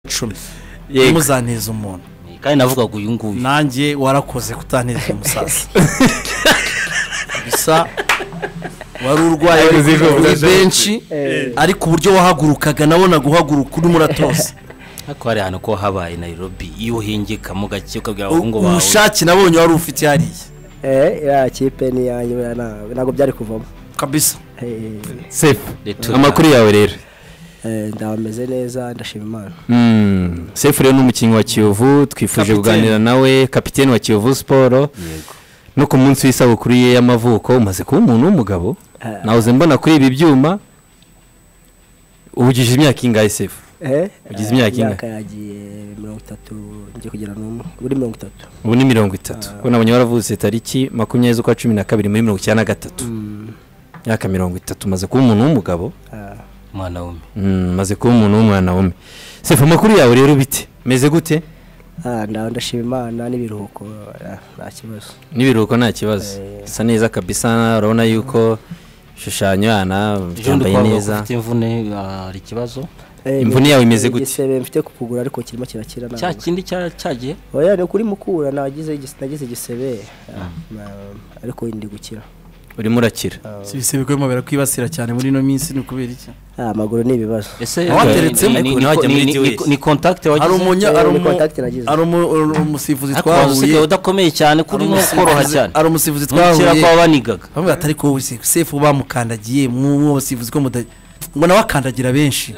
icumi Yego. ntuzaneze umuntu kandi navugaga uyu nguyu nanjye warakoze kutaneza umusaza gusa wari urwaye Ayo uri zivuga kuri zose. benshi ariko uburyo wahagurukaga nabona guhaguruka urimo uratose ariko hari ahantu ko habaye Nairobi iyo uhingikamo gake ukabwira abahungu bawe ubushake nabonye wari ufite hariya Eh, iriya kipe ni iyanjye buriya nta- ntabwo byari kuvamo kabisa Eh, sefu Retura. amakuru yawe rero eh, ndameze neza ndashima imana Mm, sefu rero ni umukinnyi wa kiyovu twifuje Kapiteni. kuganira nawe kapitene wa kiyovu siporo yego no ku munsi w'isabukuru ye y'amavuko umaze kuba umuntu w'umugabo Eh, nawuze mbona kuri ibi byuma ugize imyaka ingahe sefu eh, ugize imyaka ingahe? imyaka yagiye mirongo itatu ngiye kugira n'umwe uri mirongo itatu ubu ni mirongo itatu kuko nabonye waravutse tariki makumyabiri z'ukwa cumi na kabiri muri mirongo icyenda na gatatu Mm, imyaka mirongo itatu umaze kuba umuntu w'umugabo ah, umwana w'umwe Mm, umaze kuba umuntu w'umwana w'umwe sefu amakuru yawe rero bite meze gute ah, nda- ndashima imana n'ibiruhuko ah, nta kibazo n'ibiruhuko nta kibazo Eh. bisa neza kabisa urabona yuko ishushanyo yana ejo ndi byambaye kuvuga ko neza ufite imvune ah, hari ikibazo Eh, Imvune yawe imeze eh, gute? igisebe mfite ku kuguru ariko kirimo kirakira ntabwo. cya kindi cya- cyagiye oya ni ukuri mukura nagize igis- nagize igisebe ah, na- ariko ndi gukira urimo urakira Ah, si ibisebe birimo birakwibasira cyane muri ino minsi ni ukubera iki ah, amaguru ni ibibazo ese Awateretse ni- ni- ariko ni- ntihajya ni- muri ni- DOS. ni kontakite hari wagize umunya Eh, hari ni umu- contact nagize. hari umu- hari umusifuzi ariko waza twahuye usigaye udakomeye cyane hari kuri nko umusifuzi- koroha cyane hari umusifuzi kera twahuye kwa banigaga bamwe batari ko wese- sefu bamukandagiye mw'uwo basifuzi ko muda ngo nawe akandagira benshi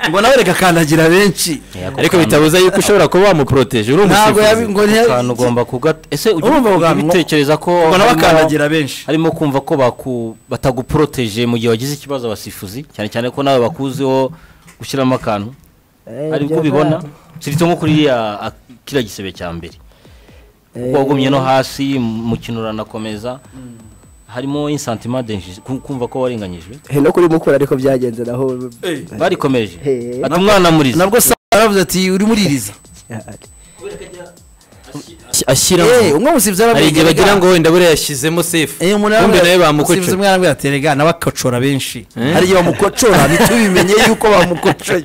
ngo nawe reka akandagira benshi ariko bitabuza yuko ushobora kuba wamuporoteje uri ntabwo yabi- umusifuzi ngo ntiya- akantu ugomba kugata ese ujya Urumva ujya bwangu- ubitekereza ko ngo nawe harimo- akandagira benshi harimo kumva ko baku- bataguporoteje mu gihe wagize ikibazo abasifuzi cyane cyane ko nawe bakuziho gushyiramo akantu Eh, hari uko ibyo ubibona nta- kirito nko kuri iriya- a- kiriya gisebe cya mbere eh, kuko wagumye no hasi umukino uranakomeza harimo insantima denjije kumva ko warenganyijwe Eh, no kuri mukura ariko byagenze naho barikomeje Hey. ati umwana muriza nabwo sa aravuze ati uri muririza ashyiramo umwe musifuzi hari igihe bagira ngo ngo wenda buriya yashyizemo sefu Eh, umuntu ubundi nawe yaramubwira- umusifuzi bamukocora umwe yaramubwira ati rega nawe akacora benshi Eh? hari igihe bamukocora ntitubimenye yuko bamukocoye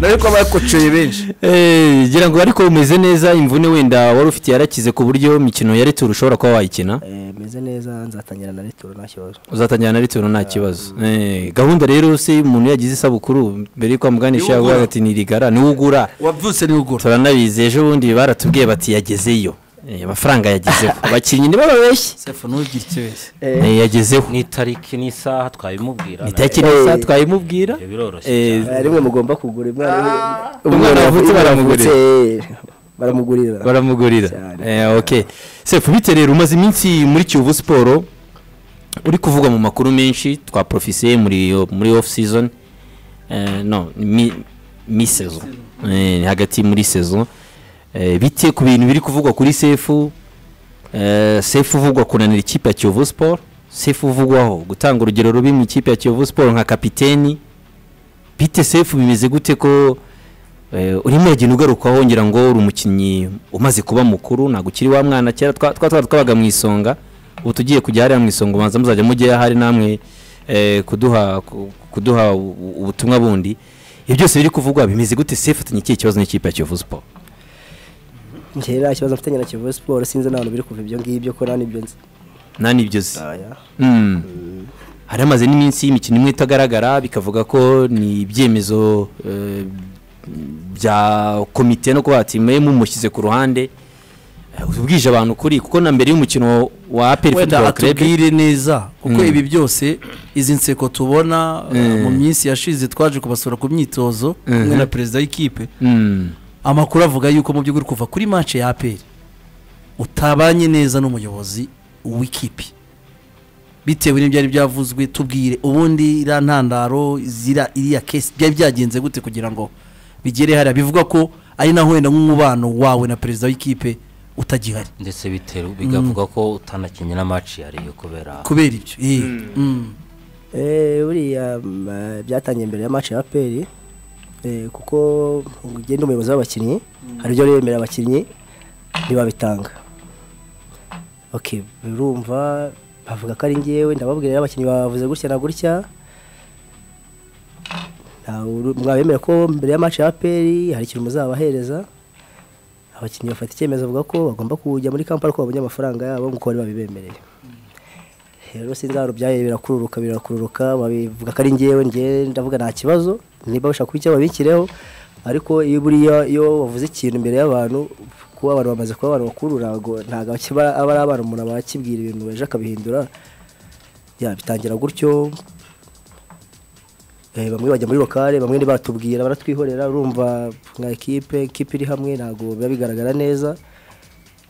nawe ko bakocoye benshi Eh, ngira ngo ariko umeze neza imvune wenda wari ufite yarakize ku buryo imikino ya returu ushobora kuba wayikina meze neza nzatangira na returo nta kibazo uzatangira na returu nta kibazo Eh, gahunda rero se umuntu yagize isabukuru mbere yuko amuganisha Niwe ugura. yavuga ati nirigara niwe ugura wabyutse niwe ugura turanabizi ejo bundi baratubwiye bati yagezeyo Eh, amafaranga yagezeho abakinnyi nibo babeshye sefu ntugire icyo beshya Eh, yagezeho ni itariki n'isaha twabimubwira itariki Eh. neza twabimubwira ibyo biroroshye Eh, Eh, rimwe mugomba kugura umwana Umwana wavutse baramugurira. baramugurira baramugurira Cyane. Eh, ok sefu bite rero umaze iminsi muri kiyovu siporo uri kuvugwa mu makuru menshi twa profise muri muri off season Eh, no mi mi saison Eh, hagati muri saison Eh, bite ku bintu biri kuvugwa kuri sefu Eh, sefu uvugwa kunanira ikipe ya kiyovu siporo sefu uvugwaho gutanga urugero rubi mu ikipe ya kiyovu siporo nka kapiteni bite sefu bimeze gute ko Eh, urimo uragenda ugaruka wongera ngo uri umukinnyi umaze kuba mukuru ntabwo ukiri wa mwana kera twa twa twa twabaga mu isonga ubu tugiye kujya hariya mu isonga ubanza muzajya mujyayo ahari namwe eh, kuduha ku- kuduha u- u- ubutumwa bundi ibyo byose biri kuvugwa bimeze gute sefu atanye ikihe kibazo n'ikipe ya kiyovu siporo njyewe nta kibazo mfitanye na kivu siporo sinzi n'abantu biri kuva ibyo ngibyo ko nta n'ibyo nzi nta n'ibyo uzi Oya. Mm. hari hamaze n'iminsi imikino imwe itagaragara bikavuga ko ni ibyemezo eh, bya komite no kuba ati mwe mumushyize ku ruhande Eh, ubwije abantu kuri kuko na mbere y'umukino wa aperi wenda futuboro kerebe atubwire neza kuko Mm. ibi byose izi nseko tubona uh, Mm. mu minsi yashize twaje kubasura ku myitozo kumwe Mhm. na perezida w'ikipe Mm. amakuru avuga yuko mu by'ukuri kuva kuri mance ya aperi utabanye neza n'umuyobozi w'ikipe bitewe n'ibyari byavuzwe tubwire ubundi iriya ntandaro zira iriya kesi byari byagenze gute kugira ngo bigere hariya bivuga ko ari naho wenda nk'umubano wawe na perezida w'ikipe utagihari ndetse biteru bigavuga ko utanakinnye na match yariyo kubera kubera ibyo eh, mm. Eh, buriya mm, eh, byatangiye mbere ya match ya aperi eh, kuko ugenda umuyobozi w'abakinnyi hari ibyo bemerera abakinnyi ntibabitanga okay birumva bavuga ko ari ngewe ndababwira rero abakinnyi bavuze gutya na gutya nta Ah, uru- mwabemera ko mbere ya match ya APR hari ikintu muzabahereza abakinnyi bafata icyemezo bavuga ko bagomba kujya muri Kampala ko babonye amafaranga yabo nk'uko bari babibemereye rero sinzaro byaye birakururuka birakururuka babivuga ko ari ngewe ngewe ndavuga nta kibazo niba bashaka kuba icyo babikireho ariko iyo buriya iyo wavuze ikintu imbere y'abantu kuba abantu bamaze kuba abantu bakuru ntabwo ntabwo akiba aba ari abantu umuntu aba akibwira ibintu ejo akabihindura ya bitangira gutyo Eh, bamwe bajya muri lokale bamwe ntibatubwira baratwihorera urumva nka ekipe ekipe iri hamwe ntabwo biba bigaragara neza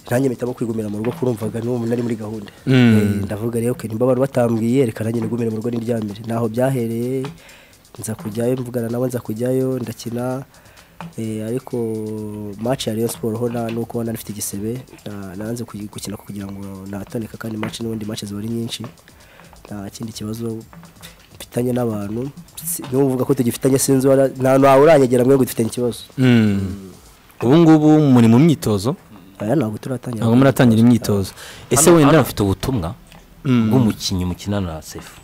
nanjye mpitamo kwigumira mu rugo kurumvaga n'ubu nari muri gahunda Mm. Eh, ndavuga rero okay, nimba abantu batambwiye reka nanjye nigumire mu rugo n'indyamire ntaho byahereye nza kujyayo mvugana nabo nza kujyayo ndakina eh, ariko match ya Rayon Sport ho nta nuko ubona nifite igisebe na- nanze kuyi- gukina kugira ngo natoneka kandi match n'ubundi match ziba ari nyinshi nta kindi kibazo mfitanye n'abantu Si- niba uvuga ko tugifitanye sinzi uwara- nta ntawe uranyegera mwe ngo dufitanye ikibazo ubu ngubu muri mu myitozo aya ntabwo turatangira ntabwo muratangira imyitozo ese Hano- wenda hano afite ubutumwa Mm. bw'umukinnyi mukina na sefu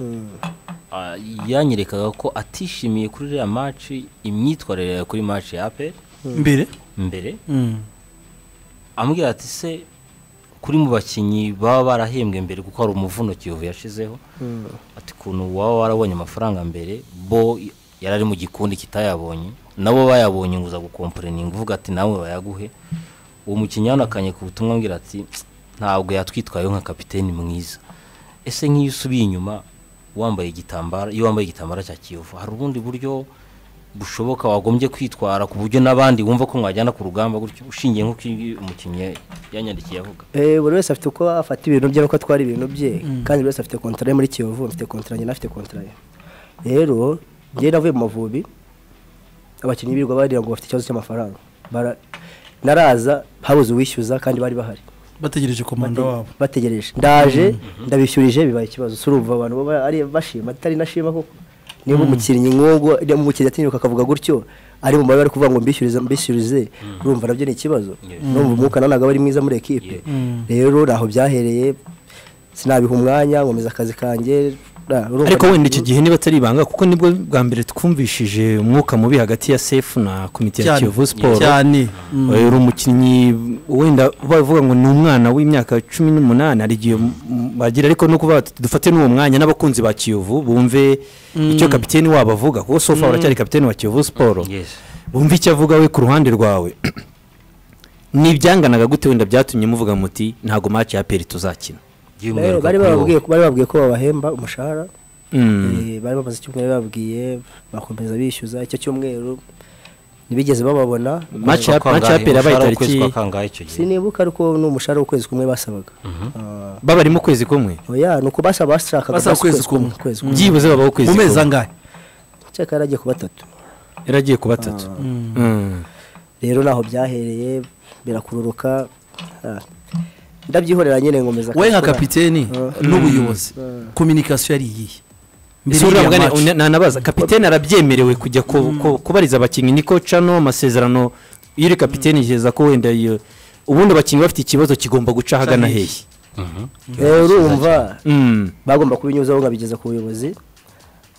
Ah, yanyerekaga ko atishimiye kuri iriya maci imyitwarire yawe kuri maci ya aperi mbere mbere Mm. ambwira ati se kuri mu bakinnyi baba barahembwe mbere kuko hari umuvuno kiyovu yashizeho ati ukuntu waba warabonye amafaranga mbere bo yari ari mu gikundi kitayabonye nabo bayabonye nguza gukomporeninga uvuga ati nawe bayaguhe uwo mukinnyi yanakanye ku butumwa ambwira ati "Tsk, ntabwo yatwitwayeho nka kapiteni mwiza ese nk'iyo usubiye inyuma wambaye igitambaro iyo wambaye igitambaro cya kiyovu hari ubundi buryo bushoboka wagombye kwitwara ku buryo n'abandi wumva ko mwajyana ku rugamba gutyo ushingiye nk'uko iyi- umukinnyi yanyandikiye avuga Eh, buri wese afite uko afata ibintu bye nuko atwara ibintu bye kandi buri wese afite kontara yo muri kiyovu mfite kontara njye nafite kontara ye rero njyewe navuye mu mavubi abakinnyi birirwa barira ngo bafite ikibazo cy'amafaranga Bara- naraza habuze uwishyuza kandi bari bahari bategereje komanda wabo bategereje ndaje ndabishyurije bibaye ikibazo si urumva abantu baba ari bashima atari nashima koko niba umukinnyi nk'ubwo niba umukinnyi atinyuka akavuga gutyo ari mu mabara ari kuvuga ngo mbishyurize mbishyurize urumva nabyo ni ikibazo urumva umwuka nawe ntabwo aba ari mwiza muri ekipe rero ntaho byahereye sinabiha umwanya nkomeza akazi kanjye na- urumva- ariko wenda icyo gihe niba atari ibanga kuko nibwo bwa mbere twumvishije umwuka mubi hagati ya sefu na komite ya Cyane. kiyovu siporo cyane Mm. uyu uri umukinnyi wenda bavuga ngo ni umwana w'imyaka cumi n'umunani hari igihe m- bagira ariko no kuvuga bati dufate n'uwo mwanya n'abakunzi ba kiyovu bumve icyo kapiteni wabo avuga kuko sofa uracyari kapiteni wa kiyovu siporo Yes. bumve icyo avuga we ku ruhande rwawe ni ibyanganaga gute wenda byatumye muvuga muti ntabwo maci ya peri tuzakina Eh, by'umwihariko bari kuri wowe. bababwiye ko- bari bababwiye ko babahemba umushahara Mm. Eh, bari bamaze icyumweru babwiye bakomeza bishyuza icyo cyumweru ntibigeze bababona Match ya- match ya peri yabaye tariki kangahe icyo gihe sinibuka ariko ni umushahara w'ukwezi kumwe basabaga Ah, babarimo ukwezi kumwe oya ni uko basaba bashakaga Basaba basi ukwezi kumwe. ukwezi kumwe byibuze babaho ukwezi mu mezi kumwe angahe cyeka yaragiye ku batatu yaragiye ku batatu Mm. rero naho byahereye birakururuka ah, ndabyihorera nyine nkomeza we nka akazi. kapiteni n'ubuyobozi kominikasiyo yari iyihe ese uriya mugani match. una- nanabaza kapitene arabyemerewe kujya ku- ku- kubariza abakinnyi niko cano amasezerano iyo uri kapitene igeza ko wenda iyo ubundi abakinnyi bafite ikibazo kigomba guca ahagana hehe. hehe Eh, urumva Mm. bagomba kubinyuzaho nkabigeza ku buyobozi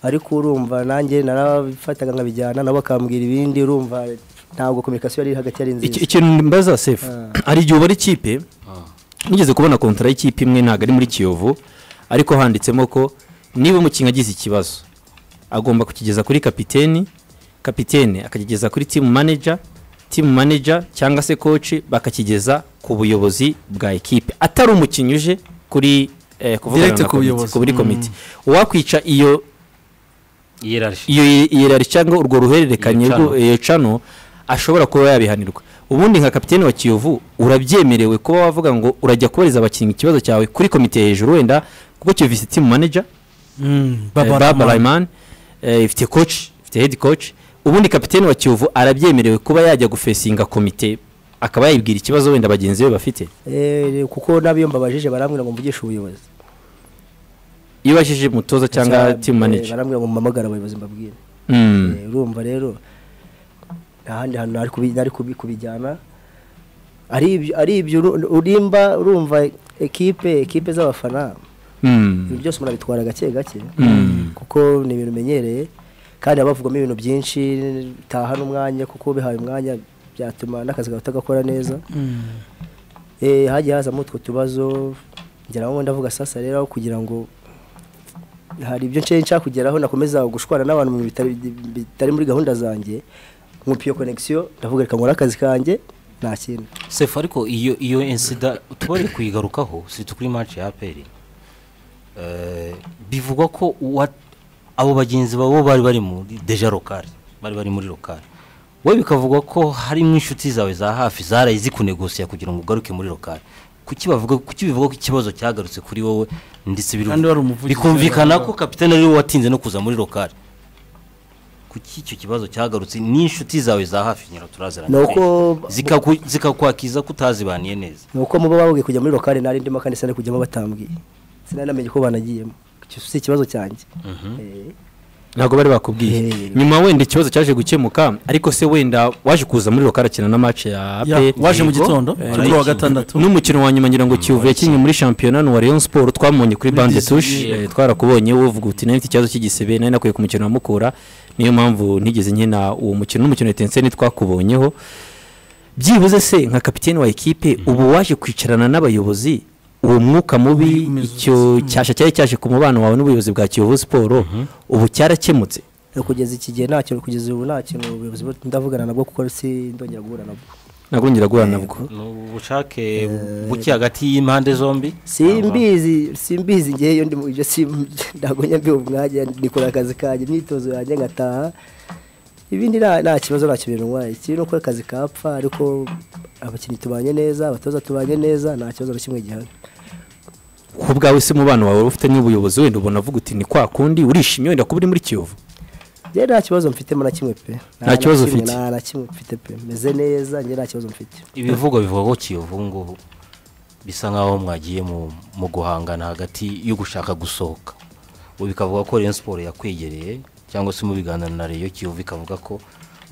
ariko urumva nanjye narabifataga nkabijyana nabo bakambwira ibindi urumva ntabwo kominikasiyo yari iri hagati yari Iki- nziza ikintu mbaza sefu hari igihe ubara ikipe nigeze kubona kontara y'ikipe imwe ntabwo ari muri kiyovu ariko handitsemo ko niba umukinnyi agize ikibazo agomba kukigeza kuri kapiteni kapitene akakigeza kuri timu manager timu manager cyangwa se koci bakakigeza ku buyobozi bwa ekipe atari umukinnyi uje kuri eh, kuvugana Direct na ku komite- buyobozi. kuri Mm. komite uwakwica iyo Hierarchy. iyo yirari cyangwa urwo ruhererekanye Iyo cano. rwo- iyo cano ashobora kuba yabihanirwa ubundi nka kapitene wa kiyovu urabyemerewe kuba wavuga ngo urajya kubariza abakinnyi ikibazo cyawe kuri komite hejuru wenda kuko kiyovu ifite timu manager Mm, eh, Baba Baba Rahman. Rahman, eh, ifite coach ifite head coach ubundi kapitene wa kiyovu arabyemerewe kuba yajya gufesinga komite akaba yayibwira ikibazo wenda bagenzi be bafite Eh, kuko n'abiyo mbabajije barambwira ngo mvugishe ubuyobozi iyo ubajije umutoza cyangwa Cyangwa, timu eh, manager barambwira ngo mpamagare abayobozi mbabwire Mm. Eh, urumva rero nta handi hantu nari kubi- nari kubi- kubijyana ari ibyo- ari ibyo uru- urimba urumva ekipe ekipe z'abafana Mm. ibintu byose umuntu abitwara gake gake Mm. kuko ni ibintu umenyereye kandi haba havugwamo ibintu byinshi taha n'umwanya kuko bihaye umwanya byatuma n'akazi kawe utagakora neza Eh, hagiye hazamo utwo tubazo ngera aho ndavuga sasa rero aho kugira ngo hari ibyo nshya nshaka kugeraho nakomeza gushwana n'abantu mu bitari bitari muri gahunda zanjye nkupiye connection ndavuga reka nkore akazi kanjye nta kintu sefu ariko iyo iyo insida tubari kuyigarukaho si kuri match ya aperi bivugwa ko uwa- abo bagenzi babo bari bari muri deja lokari bari bari muri lokari wowe bikavugwa ko harimo inshuti zawe za hafi zaraye zikunegosiya kugira ngo ugaruke muri lokari kuki bavuga kuki bivuga ko ikibazo cyagarutse kuri wowe ndetse biru- Kandi wari umuvugizi bikumvikana ko kapitene ariwe watinze no kuza muri lokari kuki icyo kibazo cyagarutse n'inshuti zawe za hafi nyiraturaziranye Ni uko- zikaku- zikakwakiza ko utazibaniye neza ni uko muba babwiye kujya muri lokale nari ndimo kandi sinari kujyamo batambwiye sinari namenye ko banagiyemo Icyo si ikibazo cyanjye Eh, ntabwo bari bakubwiye Eh. nyuma wenda ikibazo cyaje gukemuka ariko se wenda waje kuza muri rukarakina na match ya Ya, APR waje mu Yego. gitondo Eh, kuri kuwa iki- gatandatu n'umukino wa nyuma ngira ngo kiyovu yakinnye muri shampiyona ni uwa Rayon Sport twamubonye kuri Bande Touche eh, twarakubonye uvuga uti nayo mfite ikibazo cy'igisebe nari nakwiye ku mukino wa Mukura niyo mpamvu nigeze nkina uwo mukino n'umukino wa Etincelles twakubonyeho byibuze se nka kapiteni wa ekipe ubu waje kwicarana n'abayobozi uwo mwuka mubi Imizuzu. icyo cyasha cyari cyaje ku mubano wawe n'ubuyobozi bwa Kiyovu Sport ubu cyarakemutse kugeza iki gihe nta kintu kugeza ubu nta kintu ubuyobozi bwo- ndavugana nabwo kuko sindongera guhura nabwo ntabwo nongera guhura nabwo ni ubushake buke hagati y'impande zombi simbizi simbizi ngewe iyo ndi mu ibyo sim- ntabwo njya mbiha umwanya nikora akazi kanjye imyitozo yanjye ngataha ibindi nta nta kibazo ntacyo bintwaye ikibi ni uko akazi kapfa ariko abakinnyi tubanye neza abatoza tubanye neza nta kibazo na kimwe gihari ku bwawe se umubano wawe ufite n'ubuyobozi wenda ubona avuga uti ni kwa kundi urishimye wenda kuba uri muri Kiyovu njyewe nta kibazo mfitemo na kimwe pe Nta kibazo kimwe, ufite? nta na kimwe mfite pe meze neza njyewe nta kibazo mfite ibivugwa bivuga ko kiyovu ubu ngubu bisa nk'aho mwagiye mu- mu guhangana hagati yo gushaka gusohoka ubu bikavuga ko Rayon Sport yakwegereye cyangwa se mu biganiro na Rayon kiyovu ikavuga ko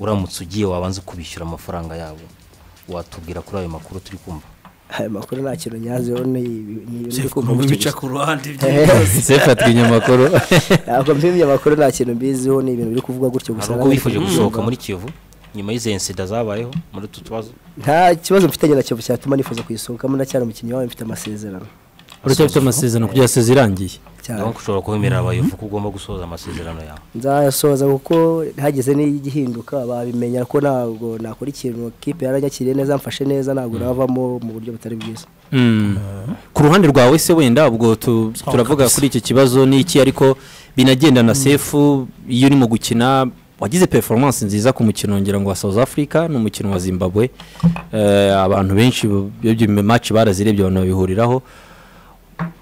uramutse ugiye wabanza kubishyura amafaranga yabo watubwira kuri ayo makuru turi kumva aya makuru nta kintu nyazeho ni ibi- ni ibintu Sefu, kumva mu bica gusa. ku ruhande sefa twinyamakuru ntabwo mpimye amakuru nta kintu mbiziho ni ibintu biri kuvugwa gutyo gusa hari ubwo wifuje gusohoka muri kiyovu nyuma y'izo insida zabayeho muri utu tubazo nta kibazo mfitanye na Kiyovu cyatuma nifuza kuyisohokamo ndacyari umukinnyi wawe mfite amasezerano uracyafite amasezerano kugera seze irangiye cyane naho ushobora kubemerera abayovu ko ugomba gusoza amasezerano yawe nzayasoza kuko hageze n'igihinduka babimenya ko ntabwo nakora ikintu kipe yaranyakiriye neza mfashe neza ntabwo navamo mu buryo butari bwiza Mm. ku ruhande rwawe se wenda ubwo tu- turavuga kuri iki kibazo n'iki ariko binagenda na sefu iyo urimo gukina wagize performance nziza ku mukino ngira ngo wa south africa n'umukino wa zimbabwe Eh, abantu benshi ibyo match barazirebye abantu babihuriraho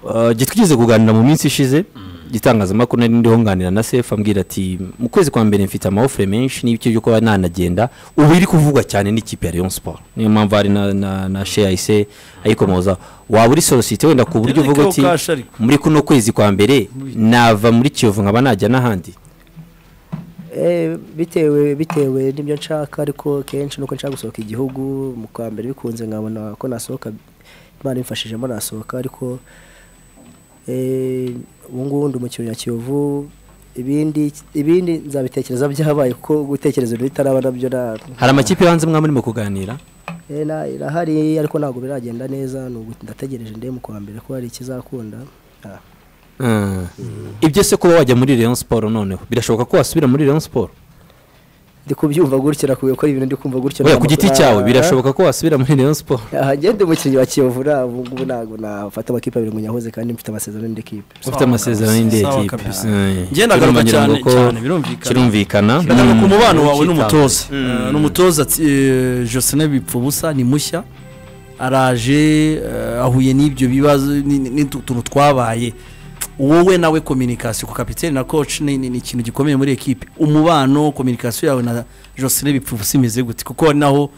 Eh, gihe twigeze kuganira mu minsi ishize igitangazamakuru nari ndiho nganira na sefu ambwira ati mu kwezi kwa mbere mfite amahofure menshi n'ibice byo kuba nanagenda ubu iri kuvugwa cyane n'ikipe ya Rayon Sport niyo mpamvu hari na na, na Shayise ayikomoza waba uri solosite wenda ku buryo Yannick uvuga uti Awokasha ariko. muri kuno kwezi kwa mbere nava muri Kiyovu nkaba najya n'ahandi Eh, bitewe bitewe n'ibyo nshaka ariko kenshi nuko nshaka gusohoka igihugu mu kwa mbere bikunze nkabona ko nasohoka imana imfashijemo nasohoka ariko eh, ubu ngubu ndi umukinnyi wa kiyovu ibindi ibindi nzabitekereza byabaye kuko gutekereza ibintu bitaraba nabyo na- hari amakipe hanze mwa murimo kuganira eh, na- irahari ariko ntabwo biragenda neza ni ugu- ndategereje ndebe mu kwa mbere ko hari ikizakunda Ah. Mm. ibyo se kuba wajya muri Rayon Sport noneho birashoboka ko wasubira muri Rayon Sport ndi kubyumva gutyo nakubwiye ko ari ibintu ndi kumva gutyo oya nta ku giti makuru- cyawe Ah. birashoboka ko wasubira muri Rayon Sport aha ngende umukinnyi wa kiyovu na ubu ngubu ntabwo nafata amakipe abiri ngo nyahoze kandi mfite amasezerano n'indi kipe ufite amasezerano y'indi Sawa ekipe kabisa. Eh, Njye ndagaruka birumva cyane- ngira ngo cyane, birumvikana. kirumvikana Ndagaruka ku mubano wawe Icyitabwaho. n'umutoza Eh, ni umutoza ati- eh, Josene Bipfubusa ni mushya araje eh, ahuye n'ibyo bibazo n'utuntu twabaye wowe nawe kominikasiyo ku kapitene na coach ni ni- ni ikintu gikomeye muri ekipe umubano kominikasiyo yawe na Josene Bipfubusa imeze gute kuko hari naho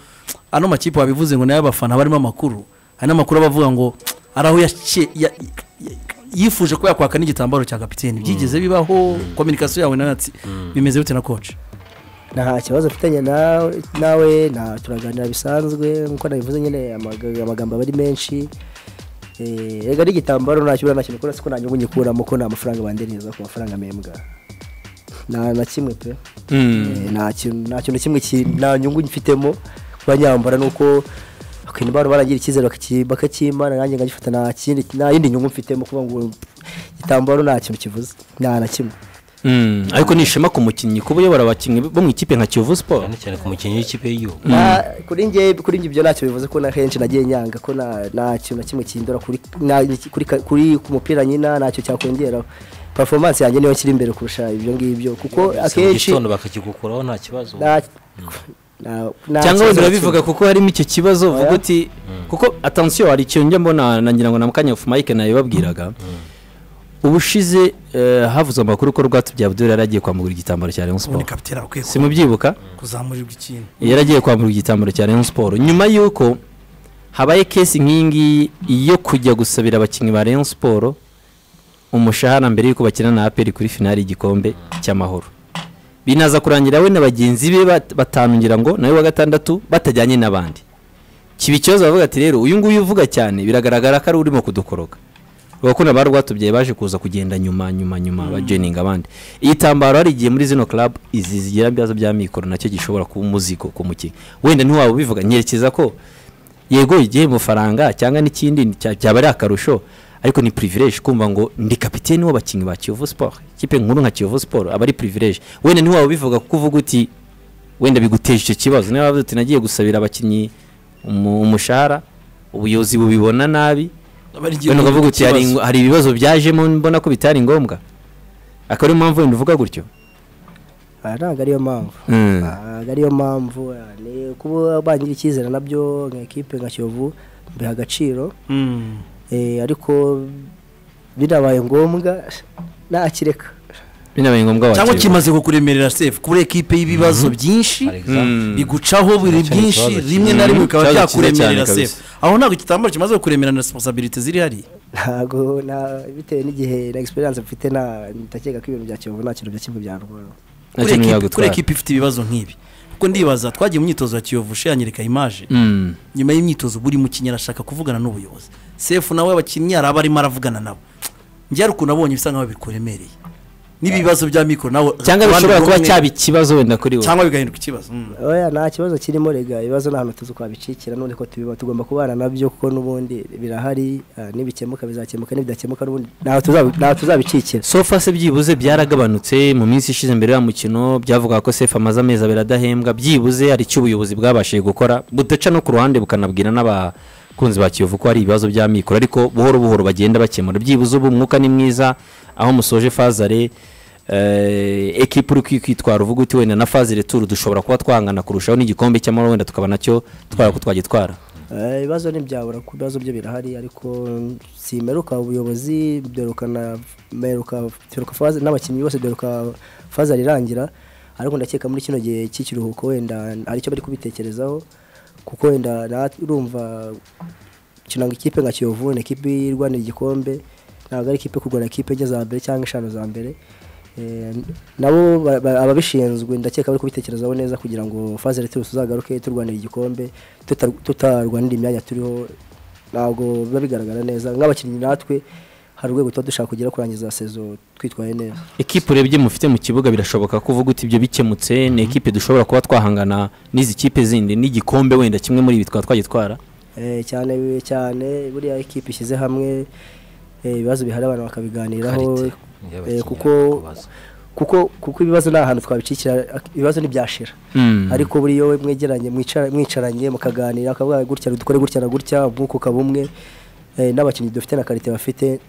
ano makipe wabivuze ngo nayo abafana barimo amakuru hari n'amakuru aba avuga ngo hari aho yace- ya- ya- yifuje ko yakwaka n'igitambaro cya kapitene byigeze bibaho kominikasiyo yawe nawe ati bimeze bite na coach nta kibazo mfitanye nawe nawe nta turaganira bisanzwe nkuko nabivuze nyine amaga- amagambo aba ari menshi Eh, erega n'igitambaro nta kibazo nta kintu ukora siko nanjye ubu ngikuramo ko nta mafaranga bandeniza ku mafaranga mpembwa nta na kimwe pe Mm. Eh, nta kintu nta kintu kimwe ki- nta nyungu mfitemo kuba nyambara nuko bakintu bari baragira icyizere bakaki- bakakimana nanjye nkagifata nta kindi nta yindi nyungu mfitemo kuba ngo igitambaro nta kintu kivuze nta na kimwe Mm. ariko ni ishema ku mukinnyi kuba uyobora abakinnyi bo mu ikipe nka kiyovu siporo cyane cyane ku mukinnyi w'ikipe y'igihugu Na- kuri nge kuri nge ibyo ntacyo bivuze ko na henshi nagiye nyanga ko nta nta kintu na kimwe kindura kuri na- kuri ka- kuri ku mupira nyina ntacyo cyakongeraho performance yanjye niyo kiri imbere kurusha ibyo ngibyo kuko mu akenshi gitondo bakakigukuraho nta kibazo nta- nta- nta cyangwa kibazo wenda na urabivuga kimwe. kuko harimo icyo kibazo uvuga Oya. uti kuko atansiyo hari ikintu njya mbona nangira ngo na mukanyafu mike nabibabwiraga ubushize eh, havuzwe amakuru ko rwatubyaye abdul yari agiye kwambura igitambaro cya rayon ubundi siporo kapitera akwiye ku- simubyibuka kuzamurirwa ikintu yari agiye kwambura igitambaro cya rayon siporo nyuma y'uko habaye kesi nk'iyi ngiyi yo kujya gusabira abakinnyi ba rayon siporo umushahara mbere y'uko bakina na aperi kuri finali y'igikombe cy'amahoro binaza kurangira we na bagenzi be bat- batanu ngira ngo nawe wa gatandatu batajyanye n'abandi kiba ikibazo bavuga ati rero uyu nguyu uvuga cyane biragaragara ko ari urimo kudukoroka urakunda ba rwatubyaye baje kuza kugenda nyuma nyuma nyuma bajeninga abandi igitambaro hari igihe muri zino club izi zigira ibibazo bya mikoro nacyo gishobora kuba umuzigo ku mukinnyi wenda ntiwaba ubivuga nyerekeza ko yego igihe mafaranga cyangwa n'ikindi ni- cya- cyaba ari akarusho ariko ni privilege kumva ngo ndi kapiteni w'abakinnyi ba Kiyovu Sport ikipe nkuru nka Kiyovu Sport aba ari privilege wenda ntiwaba ubivuga kuko uvuga uti wenda biguteje icyo kibazo niba wavuze uti nagiye gusabira abakinnyi umu- umushahara ubuyobozi bubibona nabi wenda ukavuga uti hari ingo- hari ibibazo byajemo mbona ko bitari ngombwa akaba ariyo mpamvu wenda uvuga gutyo Ah, ntabwo ariyo mpamvu Mm. ntabwo ariyo mpamvu ah, ni kuba bangira icyizere nabyo nka ekipe nka kiyovu mbiha agaciro Mm. eh, ariko binabaye ngombwa nakireka binabaye ngombwa cyangwa wakirwa. kimaze kukuremerera sefu kubura ekipe y'ibibazo byinshi hari example. Mm. bigucaho buri Cyane byinshi ikibazo rimwe kinini. na rimwe bikaba Ikibazo kinini byakuremerera cyane sefu aho ntabwo igitambaro kimaze kukuremera na responsibility ziri hariya ntabwo na- bitewe n'igihe na experience mfite na ndakeka ko ibintu bya kiyovu nta kintu bya kimwe byantwara Nta kuri kintu ekipe kuri byagutwara. ekipe ifite ibibazo nk'ibi kuko ndibaza twagiye mu myitozo ya kiyovu she yanyereka imaje Mm. nyuma y'imyitozo buri mukinnyi arashaka kuvugana n'ubuyobozi sefu nawe abakinnyi araba arimo aravugana nabo njye hari ukuntu abonye bisa nkaho bikuremereye n'ibibazo bya mikoro nawe abandi cyangwa bishobora kuba bumwe- cyaba ikibazo wenda kuri wowe cyangwa bigahinduka ikibazo mm. oya nta kibazo kirimo rega ibibazo nta hantu tuzi kwabicikira none ko tubiba tugomba kubana nabyo kuko n'ubundi birahari ah, nibikemuka bizakemuka nibidakemuka n'ubundi ntaho tuzabi- ntaho tuzabicikira sofa se byibuze byaragabanutse mu minsi ishize mbere ya mukino byavugaga ko sefu amaze amezi abiri adahembwa byibuze hari icyo ubuyobozi bwabashije gukora budaca no ku ruhande bukanabwira n'abakunzi ba kiyovu ko hari ibibazo bya mikoro ariko buhoro buhoro bagenda bakemura byibuze ubu umwuka ni mwiza aho musoje fazare eh, ekipa uri kwitwara uvuga uti wenda na fazare turu dushobora kuba twangana kurushaho n'igikombe cy'amahoro wenda tukaba nacyo twara ko twagitwara Eh, ibibazo ntibyabura kuko ibibazo byo birahari ariko simeruka ubuyobozi byorukana meruka byoruka faze n'abakinnyi bose byoruka faze arirangira ariko ndakeka muri kino gihe cy'ikiruhuko wenda hari icyo bari kubitekerezaho kuko wenda nat- urumva kinanga ikipe nka Kiyovu ni ikipe irwanira igikombe ntabwo ari ikipe kurwana ikipe enye za mbere cyangwa eshanu za mbere Eh, nabo ba- ba- ababishinzwe ndakeka bari kubitekerezaho neza kugira ngo faze leta tuzagaruke turwanira igikombe tutar- tutarwanira imyanya turiho ntabwo biba bigaragara neza nk'abakinnyi natwe hari urwego tuba dushaka kugira kurangiza sezo twitwaye neza ekipe urebye mufite mu kibuga birashoboka ko uvuga uti ibyo bikemutse ni ekipe dushobora kuba twahangana n'izi kipe zindi n'igikombe wenda kimwe muri ibi twaba twagitwara Eh, cyane cyane buriya ekipe ishyize hamwe eh, ibibazo bihari abantu bakabiganiraho Karite y'abakinnyi eh, kuko bakubaza. kuko kuko ibibazo nta hantu twabicikira ibibazo ntibyashira Mm. ariko buriya we mwegeranye mwicara- mwicaranye mukaganira akavuga gutya dukore gutya na gutya umwuka ukaba umwe eh, n'abakinnyi dufite na karite bafite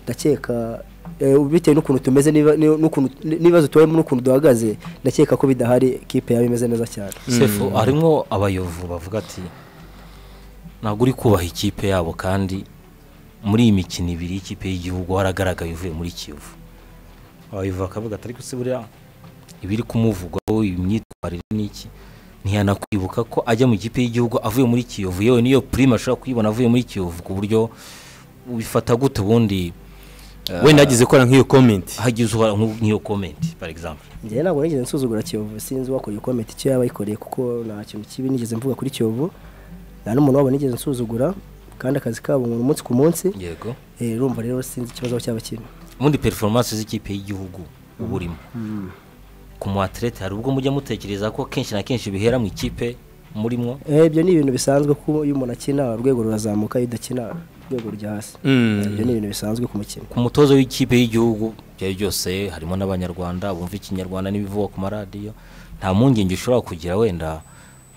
ndakeka eh, bitewe n'ukuntu tumeze niba- ni- n'ukuntu- n'ibibazo tubayemo n'ukuntu duhagaze ndakeka ko bidahari ikipe yaba imeze neza cyane sefu harimo abayovu bavuga ati ntabwo uri kubaha ikipe yabo kandi muri iyi mikino ibiri ikipe y'igihugu haragaragaye uvuye muri kiyovu abayovu bakavuga ati ariko se buriya ibiri kumuvugwaho imyitwarire n'iki ntiyanakwibuka ko ajya mu ikipe y'igihugu avuye muri kiyovu yewe niyo prime ashobora kuyibona avuye muri kiyovu ku buryo ubifata gute ubundi wenda yagize gukora nk'iyo komenti hagize uhora nk'u- nk'iyo komenti par exemple njyewe ntabwo nigeze nsuzugura kiyovu sinzi uwakora iyo komenti icyo yaba ayikoreye kuko nta kintu kibi nigeze mvuga kuri kiyovu nta n'umuntu wabo nigeze nsuzugura kandi akazi kabo nkora umunsi ku munsi yego eh, urumva rero sinzi ikibazo cyaba kirimo ubundi performance z'ikipe y'igihugu uba urimo ku mu athlete hari ubwo mujya mutekereza ko kenshi na kenshi bihera mu ikipe murimwo Eh, ibyo ni ibintu bisanzwe ko iyo umuntu akina urwego rurazamuka iyo udakina urwego rujya hasi Mm. ibyo ni ibintu bisanzwe ku mukinnyi ku mutozo w'ikipe y'igihugu ibyo ari byo byose harimo n'abanyarwanda bumva ikinyarwanda n'ibivugwa ku maradiyo nta mpungenge ushobora kugira wenda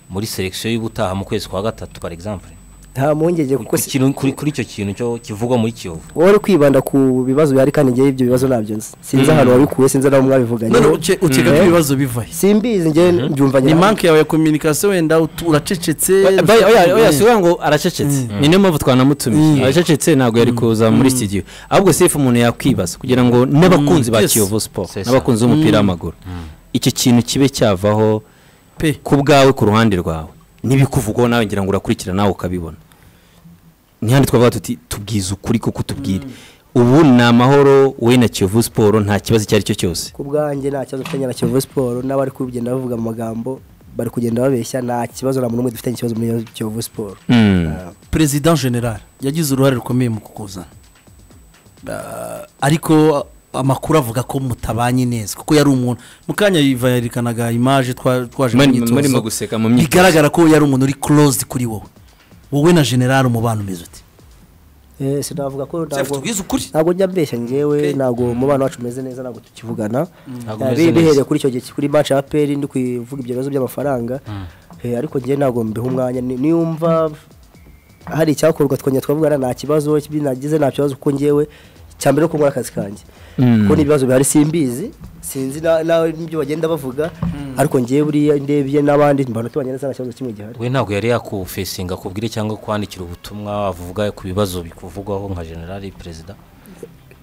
muri selekisiyo y'ubutaha mu kwezi kwa gatatu par exemple nta mpungenge kuko Ku si- kintu- kuri kuri icyo kintu cyo kivugwa muri kiyovu wowe uri kwibanda ku bibazo bihari kandi ngewe ibyo bibazo nabyo nzi sinzi ahantu wabikuye sinzi n'aho none mwabivuganyeho uke- ukeka ko Eh, ibibazo bivahe simbizi ngewe mbyumva ni nyabyo. manke yawe ya kominikasiyo wenda utu- uracecetse Ba- ba- oya oya siwe ngo aracecetse ni niyo mpamvu twanamutumiye aracecetse ntabwo yari kuza muri studio ahubwo sefu umuntu yakwibaza kugira ngo n'abakunzi ba yes. kiyovu siporo C'est ça. n'abakunzi b'umupira w'amaguru iki kintu kibe cyavaho pe ku bwawe ku ruhande rwawe n'ibikuvugwaho nawe ngira ngo urakurikira nawe ukabibona ntihandi twavuga tuti tubwize ukuri kuko utubwire ubu ni amahoro we na kiyovu siporo nta kibazo icyo ari cyo cyose ku bwanjye nta kibazo mfitanye na Kiyovu Sport n'abari kugenda bavuga mu magambo bari kugenda babeshya nta kibazo na muntu umwe dufitanye ikibazo muri Kiyovu Sport Mm. perezida general yagize uruhare rukomeye mu kukuzana Ah, ariko amakuru avuga ko mutabanye neza kuko yari umuntu mu kanya yiva yerekanaga imaje twa- twaje mu Muri- myitozo murimo guseka mu myitozo. bigaragara ko yari umuntu uri closed kuri wowe wowe na general umubano umeze uti Eh, sinavuga ko ntabwo tubwize ukuri ntabwo njya mbeshya ngewe Okay. ntabwo umubano wacu umeze neza ntabwo tukivugana Ntabwo Eh, umeze bi- neza. bihereye kuri icyo gihe kuri match ya APR ndi kuvuga ibyo bibazo by'amafaranga Eh, ariko ngewe ntabwo mbiha umwanya ni- niyumva hari icyakorwa twongera twavugana nta kibazo ibi nagize nta kibazo kuko ngewe cya mbere ko nkora akazi kanjye kuko n'ibibazo bihari simbizi sinzi na- na- n'ibyo bagenda bavuga ariko ngewe buriya ndebye n'abandi mbona tubanye neza nta kibazo kimwe gihari we ntabwo yari yakufesinga akubwire cyangwa kwandikira ubutumwa wavuga ku bibazo bikuvugwaho nka generali perezida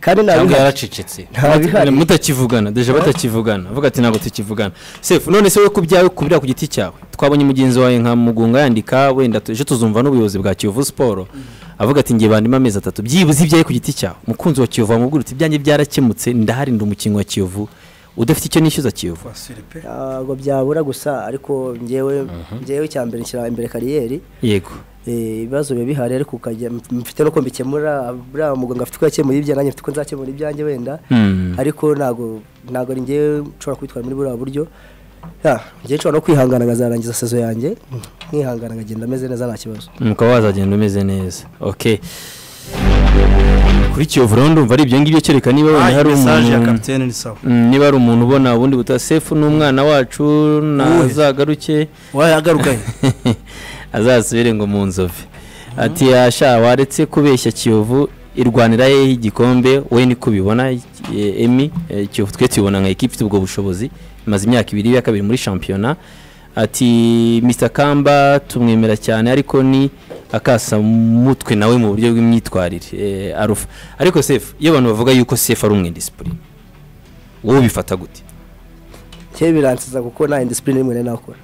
kandi nta cyangwa bihari- yaracecetse nta bihari mutakivugana deje batakivugana avuga ati ntabwo tukivugana sefu none se we ku byawe ku biriya ku giti cyawe twabonye mugenzi wawe nka mugunga yandika wenda tu- ejo tuzumva n'ubuyobozi bwa kiyovu siporo avuga ati ngiye bandimo amezi atatu byibuze ibyawe ku giti cyawe umukunzi wa kiyovu wamubwira uti ibyanjye byarakemutse ndaharinda umukinnyi wa kiyovu udafite icyo nishyuza kiyovu ntabwo byabura gusa ariko ngewe ngewe cya mbere nshyira imbere kariyeri yego Eh, ibibazo biba bihari ariko ukajya mfite nuko mbikemura buriya muganga afite uko yakemuye ibyanjye nanjye mfite uko nzakemura ibyanjye wenda Mm. ariko ntabwo ntabwo ari ngewe nshobora kubitwara muri buriya buryo Ya, ngewe nshobora no kwihangana nkazarangiza sezo yanjye nkihangana nkagenda ameze neza nta kibazo ukaba wazagenda umeze neza ok kuri kiyovu rero ndumva ari ibyo ngibyo kereka niba wenda hari mesaje ya umuntu kapitene ni sawa Mm, niba ari umuntu ubona ubundi buta sefu n'umwana wacu nazagaruke wayo agaruka he azasubire ngo mu nzovu ati yasha waretse kubeshya kiyovu irwanira hehe igikombe we niko ubibona eh, emi eh, kiyovu twe tubibona nka ekipa ifite ubwo bushobozi imaze imyaka ibiri ya kabiri muri shampiyona ati mr kamba tumwemera cyane ariko ni akasamutwe nawe mu buryo bw'imyitwarire eh, arufa ariko sefu iyo abantu bavuga yuko sefu ari umwendisipurine wowe ubifata gute ngewe biransiza kuko nta indisipurine rimwe nari nakora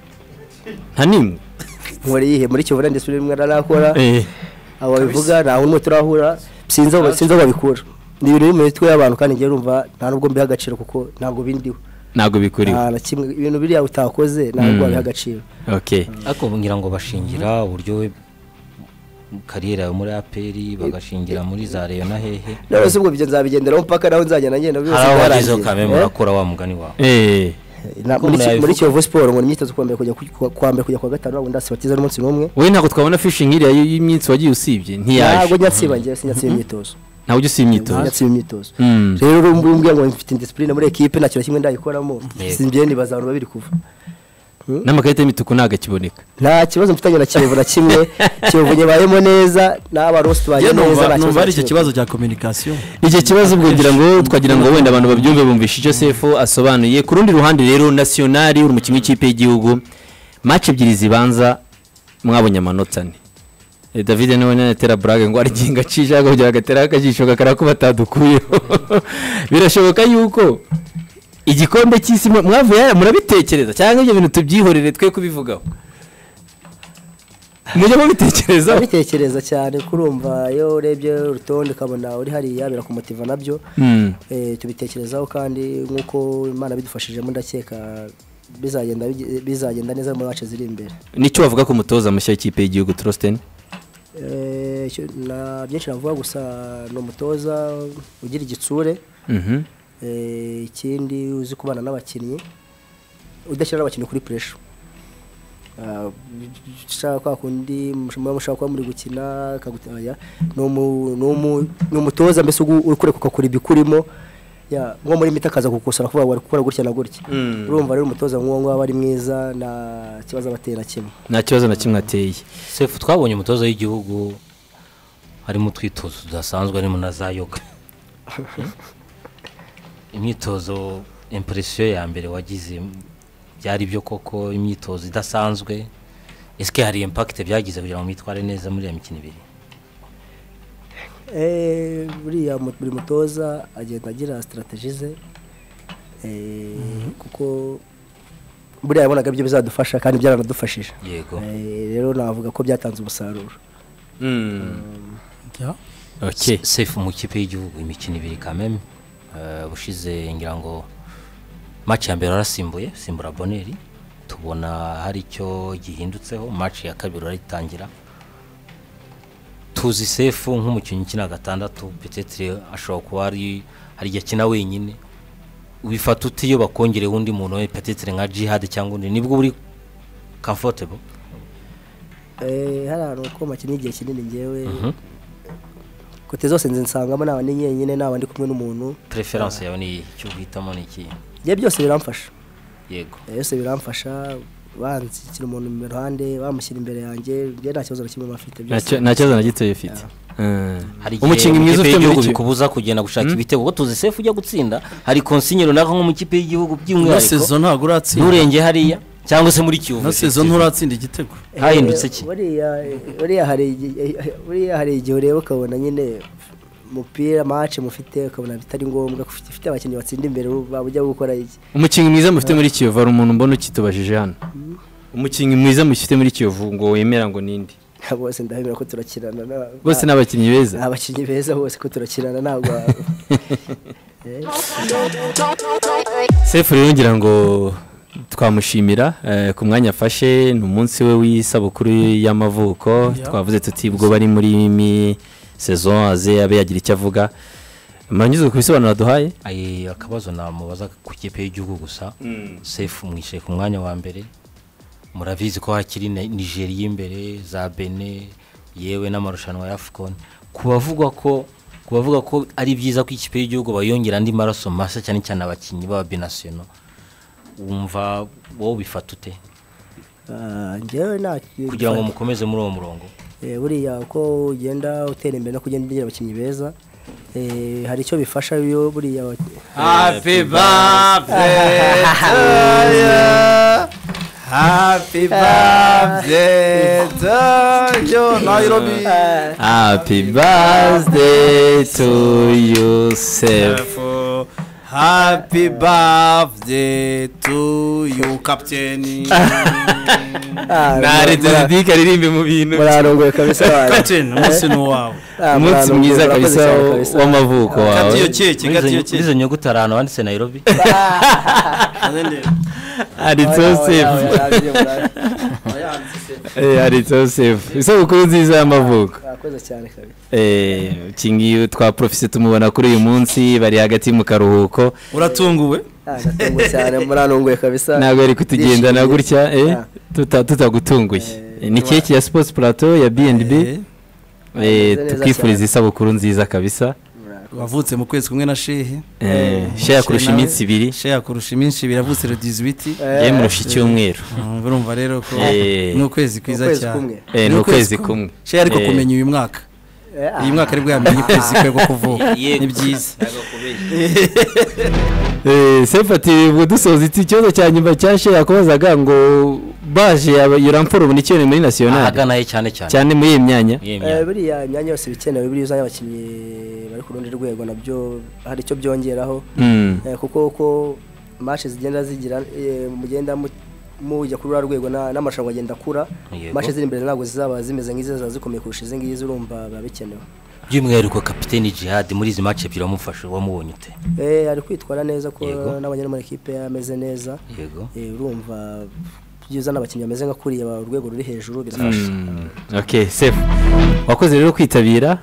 nta n'imwe nkora iyihe muri kiyovu nta indisipurine rimwe nari nakora Eh. abo babivuga nta n'umwe turahura sinzi aho sinzi aho babikura ni ibintu biri mu mitwe y'abantu kandi ngewe urumva nta n'ubwo mbiha agaciro kuko ntabwo bindiho ntabwo bikuriwe nta na kimwe ibintu biriya utakoze ntabwo wabiha agaciro okay ariko ngira ngo bashingira uburyo we kariyeri yawe muri aperi bagashingira muri za reyo na hehe none se ubwo ibyo nzabigenderaho mpaka naho nzagenda ngenda byose hari aho byarangiye. wagezeho kamere Eh? murakora wa mugani wawe eh Na- muri umuntu Ki- muri yabivuga. kiyovu siporo ngo ni imyitozo kuwa mbere kujya ku- ku- kuwa mbere kujya kuwa gatanu ntabwo ndasibatiza n'umunsi n'umwe we ntabwo twabona fishingi iriya y- y'iminsi wagiye usibye ntabwo ntiyaje njya nsiba ngewe sinyatsiba imyitozo ntabwo ujya usiba Ntabwo imyitozo njya nsiba imyitozo Mm. rero uri mbwira ngo mfite indisipurine muri ekipe nta kintu na kimwe ndayikoramo Yego. simbye nibaza abantu babiri kuva n'amakarita y'imituku ntabwo akiboneka nta kibazo mfitanye na kiyovu na kimwe kiyovu nyibayemo neza n'abantu bose tubanye Njye neza numva nta numva ari icyo kibazo na kimwe. kibazo cya kominikasiyo icyo kibazo ubwo ngira ngo twagira ngo wenda abantu babyumve bumvishe icyo sefu asobanuye ku rundi ruhande rero nasiyonari uri umukinnyi w'ikipe y'igihugu maci ebyiri zibanza mwabonye amanota ane Eh, david nawe natera burage ngo arigenga cijaka kugira ngo atere akajisho kakara ko batadukuyeho birashoboka yuko igikombe cy'isi mwa- mwavuye murabitekereza cyangwa ibyo bintu tubyihorere twe kubivugaho mujya mubitekerezaho abitekereza cyane kurumva iyo urebye urutonde ukabona uri hariya birakumutiva nabyo Mm. Eh, tubitekerezaho kandi nk'uko imana bidufashijemo ndakeka bizagenda bigi- bizagenda neza muri wacu ziri imbere nicyo wavuga ku mutoza mushya w'ikipe y'igihugu trosteni Eh, icyo- na byinshi navuga gusa ni umutoza ugira igitsure Mhm. Eh, ikindi uzi kubana n'abakinnyi udashyira abakinnyi kuri puresha ushaka kwa kundi muba mushaka kuba muri gukina akagutaya ni umu- ni umu- ni umutoza mbese ugu- uri kureka ukora ibikurimo ya, nko muri mita akaza kugusura kuvuga ngo ari gukora gutya na gutya Mm. urumva rero umutoza nk'uwo ng'uwo aba ari mwiza nta kibazo aba ateye na kimwe nta kibazo na kimwe ateye sefu twabonye umutoza w'igihugu harimo utwitozo tudasanzwe harimo na za yoga imyitozo impresiyo ya mbere wagize byari byo koko imyitozo idasanzwe ese hari impakite byagize kugira ngo mwitware neza muri iyo mikino ibiri Eh, buriya mu- buri mutoza agenda agira sitarategi ze eh, kuko buriya yabonaga ibyo bizadufasha kandi byaranadufashije yego Eh, rero navuga ko byatanze umusaruro Jya. okay sefu mu kipe y'igihugu imikino ibiri kameme ushize ngira ngo maci ya mbere warasimbuye simbura boneri tubona hari icyo gihindutseho maci ya kabiri warayitangira tuzi sefu nk'umukinnyi ukina gatandatu petitire ashobora kuba ari hari igihe akina wenyine bifata uti iyo bakongereho undi muntu we petitire nka jihad cyangwa undi nibwo uri comfortable Eh, hari ahantu ko makinnye igihe kinini ngewe Mhm. kote zose nzi nsangamo naba ndi nyenyine naba ndi kumwe n'umuntu preference yawe ni icyo uhitamo ni iki ibyo byose biramfasha yego Eh, byose biramfasha banzikira umuntu mu ruhande bamushyira imbere yanjye njye nta kibazo na kimwe bafite Nta ki- nta kibazo na gito ifite hari igihe umukinnyi mwiza ikipe ufite y'igihugu muri bikubuza kugenda gushaka ibitego kuko tuzi sefu ujya gutsinda hari konsinye runaka nko mu kipe y'igihugu ino by'umwihariko sezo ntabwo uratsinda nturenge hariya cyangwa se muri kiyovu ino sezo nturatsinda igitego Eh, hahindutse iki buriya buriya hari igi- eh, buriya hari igihe ureba ukabona nyine umupira mace mufite ukabona bitari ngombwa ko ufite- ufite abakinnyi batsinda imbere uba ujya gukora iki umukinnyi mwiza mufite muri kiyovu hari umuntu mbona ukitubajije hano umukinnyi mwiza mufite muri kiyovu ngo wemera ngo nindi bose ndabemera ko turakirana na- bose ni abakinnyi beza ni abakinnyi beza bose ko turakirana ntabwo sefu rero ngira ngo twamushimira eh, ku mwanya afashe ni umunsi we w'isabukuru y'amavuko Yeah. twavuze tuti bwo bari muri mi saison aze abe yagira icyo avuga maranyuze ku bisobanuro duhaye Ayi, akabazo namubaza ku kipe y'igihugu gusa sefu mwishyure ku mwanya wa mbere murabizi ko hakiri na- nigeriya imbere za bene yewe n'amarushanwa ya afcon kubavugwa ko kubavuga ko ari byiza ko ikipe y'igihugu bayongera andi maraso mashya cyane cyane abakinnyi baba binasiyonal wumva wowe ubifata ute Ah, njyewe nta kugira ngo mukomeze muri uwo murongo Eh, buriya uko ugenda utera imbere no kugenda ugira abakinnyi beza eh, hari icyo bifasha iyo buriya abak- happy birthday happy birthday to you Nairobi happy birthday to you sefu happy birthday to you captain Ah, naretse mura- zidika aririmbe mu bintu murarongoye kabisa abantu. captain umunsi ni uwawe Ah, umunsi murarongoye, mwiza murakoze kabisa cyane kabisa. w'amavuko gata wawe iyo keke gata iyo keke izo nyuguti hari ahantu wanditse nairobi handitseho sefu handitseho sefu isabukuru nziza y'amavuko Murakoze cyane kabisa. Eh, iki ngiyi twa profise tumubona kuri uyu munsi bari hagati mu karuhuko uratunguwe Ah, ndatunguwe cyane murarongoye kabisa. ntabwo yari kutugendana Ndishimye. gutya eh, Ah. tuta- tutagutunguye ni keke ya sports plateau ya bnb Eh, eh, Meze neza tukwifuriza cyane. isabukuru nziza kabisa wavutse mu kwezi kumwe na shehe Eh, sheya kurusha nawe- iminsi ibiri shehe kurusha iminsi ibiri yavutse le 18 Eh, ye murusha icyumweru Mm, urumva rero ko Eh. ni ukwezi mu kwiza kwezi kumwe. cyane Eh, Ni ni ukwezi ukwezi kumwe shehe ariko Eh, kumenya uyu mwaka Eh, ah, uyu mwaka aribwo yamenye ukwezi kwe ko kuvuka ni byiza eh, sefu ati ubwo dusoza iki ikibazo cya nyuma cya sheya kubazaga ngo baje yoramfura ubu ni icyone muri nasiyonari ahagana he cyane cyane cyane muri iyi myanya Yemye. eh, buriya imyanya yose ibikenewe buriya uzanye abakinnyi bari ku rundi rwego nabyo hari icyo byongeraho Mm. Eh, kuko uko mashe zigenda zigira eh, mugenda mu- mujya kuri uriya rwego na- n'amarushanwa agenda akura Yego. mashe ziri imbere ntabwo zizaba zimeze nk'izi ziba zikomeye kurusha izi ngizi urumva biba bikenewe by'umwihariko kapiteni jihad muri izi maci ebyiri wamufashe wamubonye ute Eh, ari kwitwara neza ko Yego. n'abanyari mu ikipe ameze neza yego Eh, urumva byiza n'abakinnyi bameze nk'akuriye ba- urwego ruri hejuru birafasha Mm, ok sefu wakoze rero kwitabira